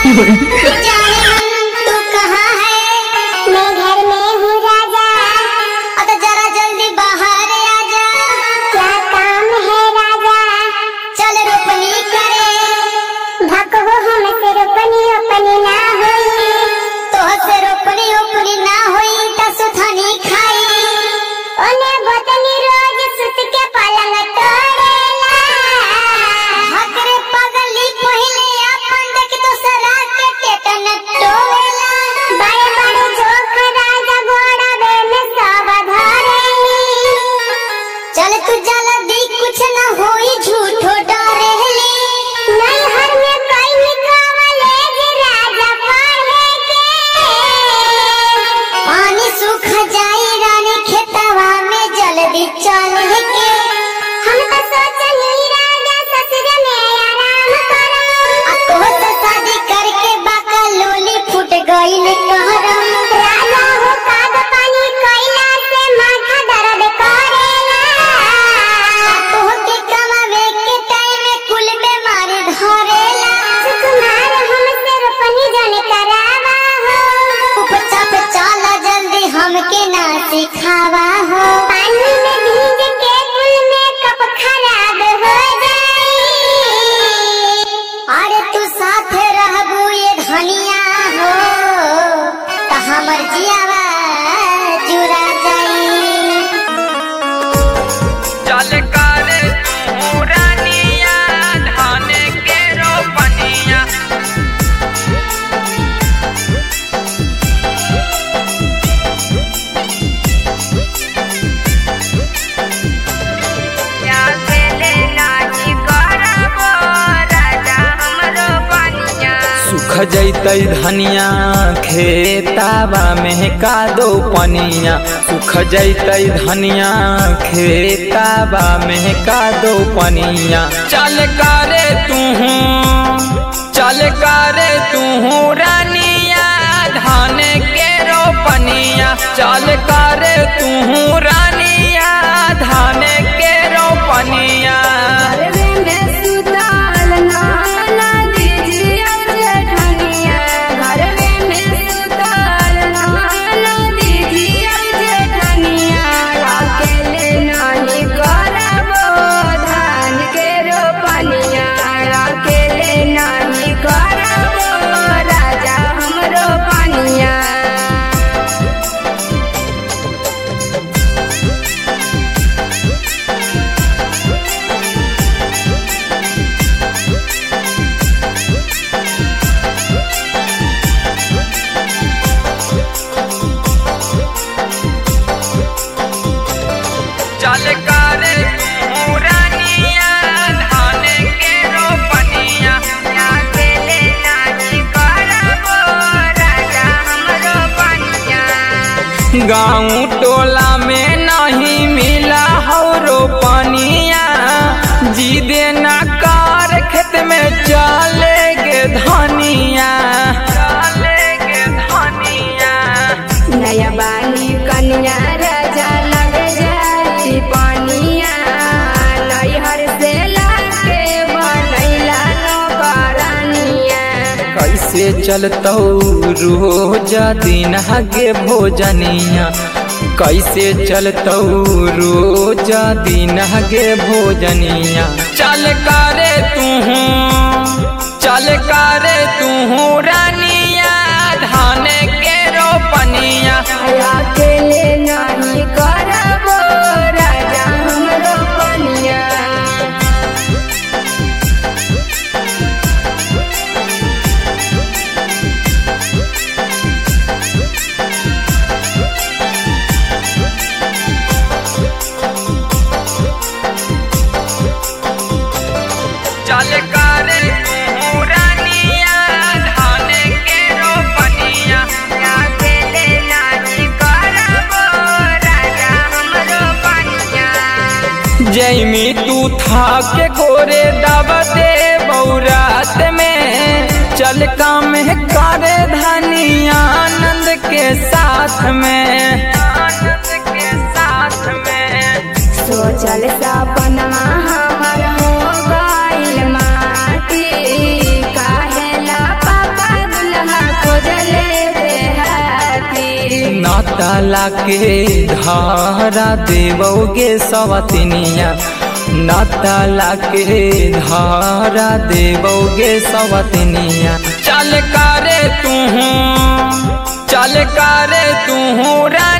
जाने मन तू कहाँ है मैं घर में हूँ राजा अब जरा जल्दी बाहर आ जा क्या काम है राजा चल रोपनी करे भको हमसे रोपनी रोपनी ना होई तो से रोपनी रोपनी ना होई त सुथनी खाई ओने बदनी रोज सुत के पलंग तोड़ेला हकरे पगली पहिले अपन देख दूसरा के टेटन टोवेला बड़े बड़े जोक राजा घोड़ा बे में सब धरेली चल तू जल्दी कुछ न होई झूठो डरेली नहीं हर में कोई निकावले जे राजा पढ़े के पानी सूख जाई रानी खेतवा में जल्दी चल के हम तो सोचनी राजा ससुर में आराम करम आ तोह से शादी करके बाका लोली फूट गईल कहरम राजा हो काग पानी कोयला से माथा दर्द करेला आ तोह के कमावे के टाइम में कुल बीमारी धरेला सुकुमार हमसे रोपनी जाने करावा हो उपचा पे चला जल्दी हमके ना सिखावा हो पानी में भीग के कुल मेकअप खराब हो जाई अरे तू साथ रहबू ये धनिया हो त हमर जियावा जुरा जाई चल कर तू रानिया धान के रोपनिया या बेले नाची करबो राजा हमरो बनिया सुख जैतै धनिया खेताबा में का दो पनिया सुख जैतै धनिया खेताबा में का दो पनिया चल करे तू चल करे तू रानिया धान के रोपनिया चल करे तू रानिया धान के रोपनिया घरवे में सुताल नाना दीजिए जेठनिया घरवे में सुताल नाना दीजिए जेठनिया अकेले नाही करबो धान के रोपनिया अकेले नाही करबो राजा हमरो पनिया चल कर तू रानिया धान के रोपनिया अकेले नाही करबो राजा हमरो पनिया गाँव टोला में नहीं मिला हो रोपनिया जी देना कार खेत में चले गे धनिया चले के धनिया नया बानी कन्या राजा लग जाई पानिया नैहर से लाके बनैला नौकरानिया कैसे चलतौ रोज दिन गे भोजनिया कैसे चलतौ रोज दिन गे भोजनिया चल करे तू चल करे तू रानिया धान के रोपनिया अकेले नहीं करबो राजा हमरो पनिया चल कर तू रानिया धान के रोपनिया अकेले नहीं करबो राजा हमरो पनिया जैमी तू था के गोरे दब दे बौरात में चल काम करे धनिया आनंद के साथ में आनंद के साथ में सोचल सपनमा हमर हो गइल माटी काहेला पापा नाताला के धारा देवोगे सवतनिया नाताला के धारा देवोगे सवतनिया चल करे तू चल करे तू